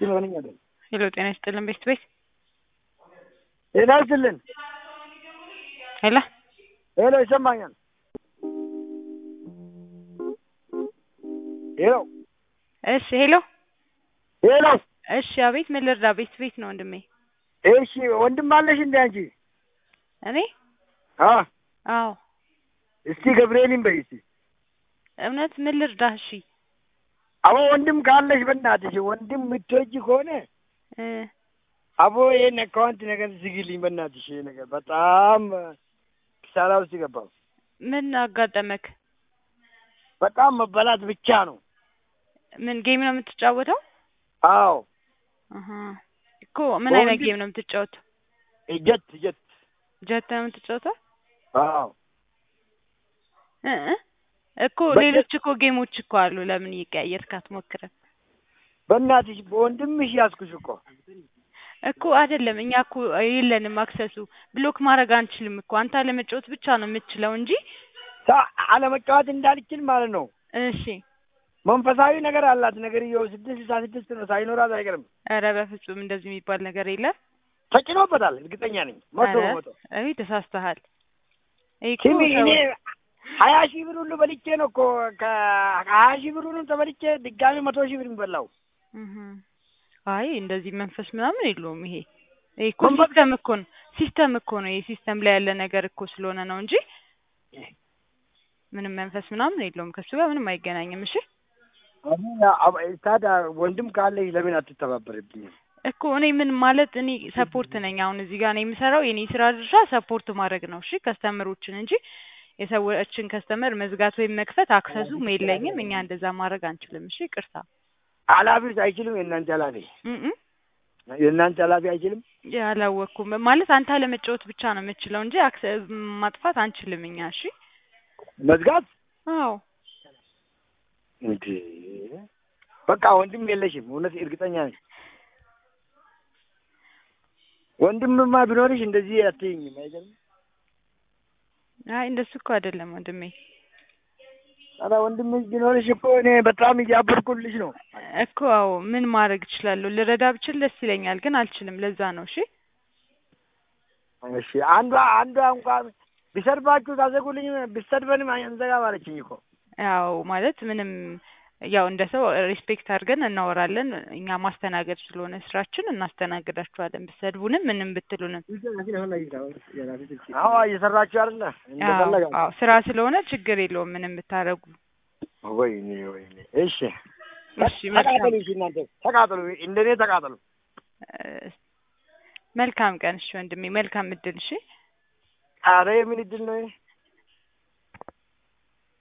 እንትን ሆነኝ አይደል? ሄሎ ጤና ይስጥልን ቤት ቤት ጤና ይስጥልን። ሄሎ ሄሎ ይሰማኛል? ሄሎ እሺ ሄሎ ሄሎ እሺ አቤት ምን ልርዳ ቤት ቤት ነው ወንድሜ እሺ ወንድም አለሽ እንዴ አንቺ? እኔ አ አዎ እስቲ ገብርኤልን በይ እስቲ። እውነት ምን ልርዳ እሺ አቦ ወንድም ካለሽ በእናትሽ ወንድም የምትወጂ ከሆነ እ አቦ ይሄን አካውንት ነገር ዝግልኝ በእናትሽ። ይሄ ነገር በጣም ኪሳራ ውስጥ ገባሁ። ምን አጋጠመክ በጣም መበላት ብቻ ነው። ምን ጌም ነው የምትጫወተው አዎ አሀ እኮ ምን አይነት በወንድ- ጌም ነው የምትጫወተው ጀት ጀት ጀት ነው የምትጫወተው አዎ እ እ እኮ በጀት- ሌሎች እኮ ጌሞች እኮ አሉ ለምን እየቀያየርክ አትሞክርም በእናትሽ በወንድምሽ ያዝኩሽ እኮ እኮ አይደለም እኛ እኮ የለንም አክሰሱ ብሎክ ማድረግ አንችልም እኮ አንተ አለመጫወት ብቻ ነው የምትችለው እንጂ ሳ- አለመጫወት እንዳልችል ማለት ነው። እሺ መንፈሳዊ ነገር አላት ነገር ይኸው ስድስት ስልሳ ስድስት ነው ሳይኖራት አይቀርም። ኧረ በፍጹም እንደዚህ የሚባል ነገር የለም ተጭኖበታል እርግጠኛ ነኝ መቶ ኧረ በመቶ። እኔ ተሳስተሃል ይሄ እኮ ስሚ ሰው- እኔ ሀያ ሺህ ብር ሁሉ በልቼ ነው እኮ ከሀያ ሺህ ብር ሁሉ ተበልቼ ድጋሚ መቶ ሺህ ብር የሚበላው። እህ አይ እንደዚህ መንፈስ ምናምን የለውም ይሄ ይሄ እኮ መንፈስ- ሲስተም እኮ ነው ሲስተም እኮ ነው ይሄ ሲስተም ላይ ያለ ነገር እኮ ስለሆነ ነው እንጂ ምንም መንፈስ ምናምን የለውም ከሱ ጋር ምንም አይገናኝም እሺ አሁን አብ- ታዲያ ወንድም ካለሽ ለምን አትተባበርብኝም? እኮ እኔ ምን ማለት እኔ ሰፖርት ነኝ አሁን እዚህ ጋር ነው የምሰራው የኔ ስራ ድርሻ ሰፖርት ማድረግ ነው እሺ ከስተመሮችን እንጂ የሰዎችን ከስተመር መዝጋት ወይም መክፈት አክሰሱም የለኝም እኛ እንደዛ ማድረግ አንችልም እሺ ቅርታ ኃላፊዎች አይችልም? የእናንተ ኃላፊ እም የእናንተ ኃላፊ አይችልም? አላወቅኩም ማለት አንተ ለመጫወት ብቻ ነው የምችለው እንጂ አክሰ ማጥፋት አንችልም እኛ እሺ መዝጋት አዎ እንዴ? በቃ ወንድም የለሽም? እውነት እርግጠኛ ነኝ። ወንድምማ ቢኖርሽ እንደዚህ አትይኝም። አይገርም? አይ እንደሱ እኮ አይደለም ወንድሜ ኧረ ወንድምሽ ቢኖርሽ እኮ እኔ በጣም እያበርኩልሽ ነው። እኮ አዎ ምን ማድረግ እችላለሁ ልረዳ ብችል ደስ ይለኛል ግን አልችልም ለዛ ነው እሺ እሺ አንዷ አንዷ እንኳን ቢሰድባችሁ ታዘጉልኝ ቢሰድበንም አንዘጋም አለችኝ እኮ። ያው ማለት ምንም ያው እንደ ሰው ሪስፔክት አድርገን እናወራለን እኛ ማስተናገድ ስለሆነ ስራችን እናስተናግዳችኋለን ብትሰድቡንም ምንም ብትሉንም አዎ እየሰራችሁ አይደለ? አዎ እንደፈለጋችሁ። አዎ ስራ ስለሆነ ችግር የለውም ምንም ብታረጉ ወይኔ ወይኔ። እሺ እሺ መልካም ተቃጠሉ። እሺ እናንተ ተቃጠሉ፣ እንደኔ ተቃጠሉ። እ፣ መልካም ቀን እሺ ወንድሜ መልካም እድል እሺ ኧረ የምን እድል ነው ይሄ?